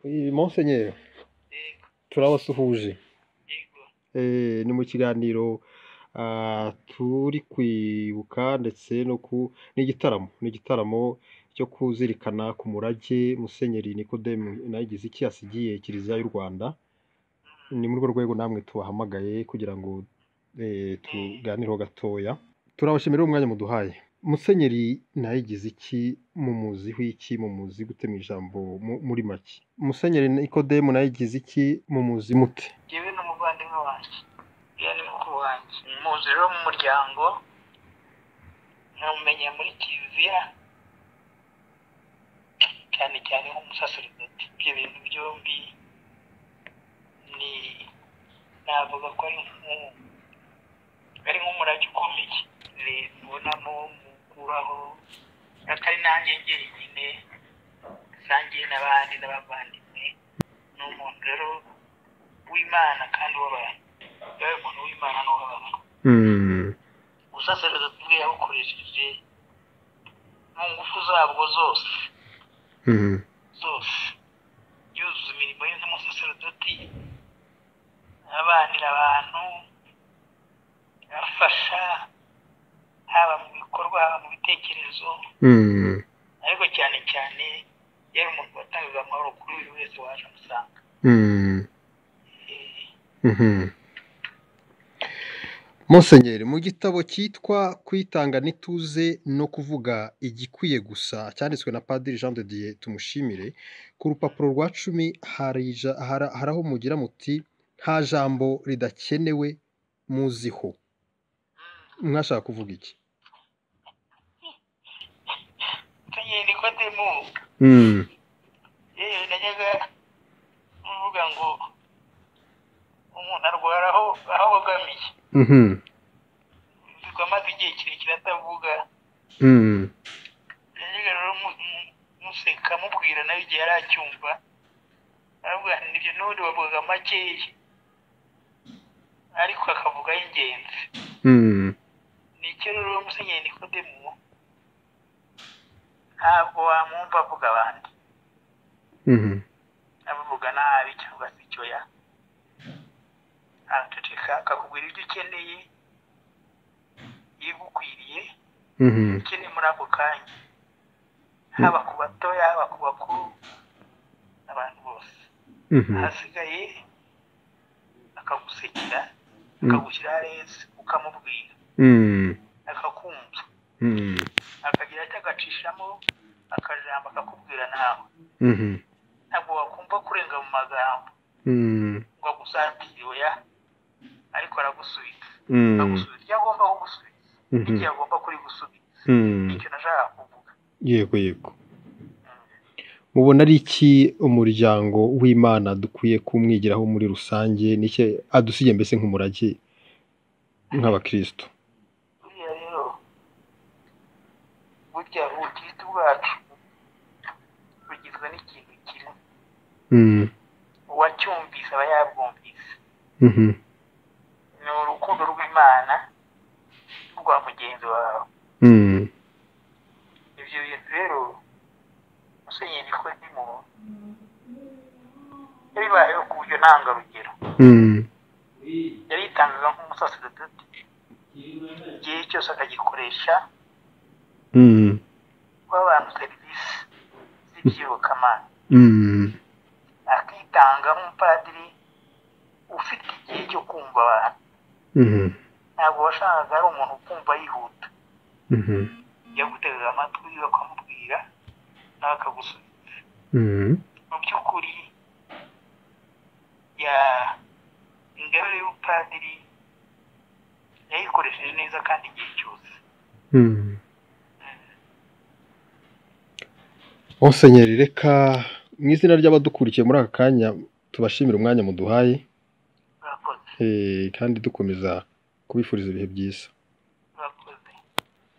Iyi Monseigneur turabasuhuje Eh, ni mu kiganiro ah, turi kwibuka ndetse no ku ni igitaramo ni igitaramo cyo kuzirikana ku murage Musenyeri Nikodemu Inayigize iki yasigiye Kiliziya y'u Rwanda ni muri urwo rwego namwe tubahamagaye kugira ngo eh, tuganireho gatoya turabashimira umwanya muduhaye Musenyeri Nayigize iki mumuziho iki mumuzi gute mu ijambo mu- muri make Musenyeri Nikodemu Nayigize iki mumuzi mute yewe n'umuvandimwe wanjye yewe ni mukuru wanjye muzi rero mu muryango nkamumenya muri kiliziya cyane cyane nk'umusaseridoti ibyo bintu byombi ni navuga ko ari nku- ari nk'umurage ukomeye Ni- mbonamo mukuraho atari nanjye njyenyine asangiye n'abandi n'abavandimwe ni umuntu rero w'imana kandi w'abantu yabaye umuntu w'imana n'uw'abantu Mm. ubusaserezo bwe yabukoresheje mu ngufu zabwo zose Mhm. zose yuzuza imirimo ye nk'umusaserodoti abanira abantu afasha haba mu bikorwa haba mu bitekerezo Mm. ariko cyane cyane yari umuntu watangaga amahoro kuri buri wese waje amusanga Mm. Eh, Mhm. Musenyeri mu gitabo cyitwa kwitanga n'ituze no kuvuga igikwiye gusa cyanditswe na Padiri Jean de Dieu tumushimire ku rupapuro rwa cumi hari ija- hara- hari aho mugira muti nta jambo ridakenewe muziho mwashaka kuvuga iki Musenyeri Nikodemu yewe najyaga mvuga ngo umuntu arwara aho aho abogamiye Mhm. bikorwa amaze igihe kirekire atavuga Mhm. najyaga rero mu- mu- museka mubwira nawe igihe yari acyumva aravuga ati nibyo n'ubundi bavugaga makeya ariko akavuga ay'ingenzi Mhm. ni icyo rero musenyeri Nikodemu ntabwo wamwumva avuga abandi Mhm. abavuga nabi cyangwa se icyo ya araceceka akakubwira ibyo ukeneye ibigukwiriye Mhm. ukeneye muri ako kanya haba ku batoya haba ku bakuru abantu bose Mhm. ahasigaye akagusekera Mm. akagushyira aheza ukamubwira Mhm. akakumva Mhm. akagira icyo agacishamo akajambo akakubwira nawe Mhm. ntabwo wakumva kurenga mu magambo Mhm. ngo agusatire oya ariko aragusubiza Mhm. agusubiza ibyo agomba kugusubiza Mhm. igihe agomba kuri gusubiza Mhm. nicyo nashakaga kuvuga yego yego mubona ari iki umuryango w'imana dukwiye kumwigiraho muri rusange n'icyo adusigiye mbese nk'umurage nk'abakristo buriya rero burya ubukirisitu bwacu bugizwe n'ikintu kimwe Mm, uwacyumvise aba yabwumvise mhm, ni urukundo rw'imana rwa mugenzi wawe mm, ibyo bintu rero musenyeri nikodimo yabibayeho ku buryo ntangarugero mm, yari yitangaga nk'umusaseredoti igihe cyose akagikoresha mm, guha abantu serivisi z'iby'iyobokamana mm, akitanga nk'umupadiri ufite igihe cyo kumva abantu mhm, ntabwo washakaga ari umuntu ukumva yihuta mhm, yagutegaga amatwi bakamubwira nawe akagusubiza mhm, mu by'ukuri ya- ingabire y'ubupadiri yayikoresheje neza kandi igihe cyose mm. Musenyeri reka mu izina ry'abadukurikiye muri aka kanya tubashimire umwanya muduhaye urakoze eh, kandi dukomeza kubifuriza ibihe byiza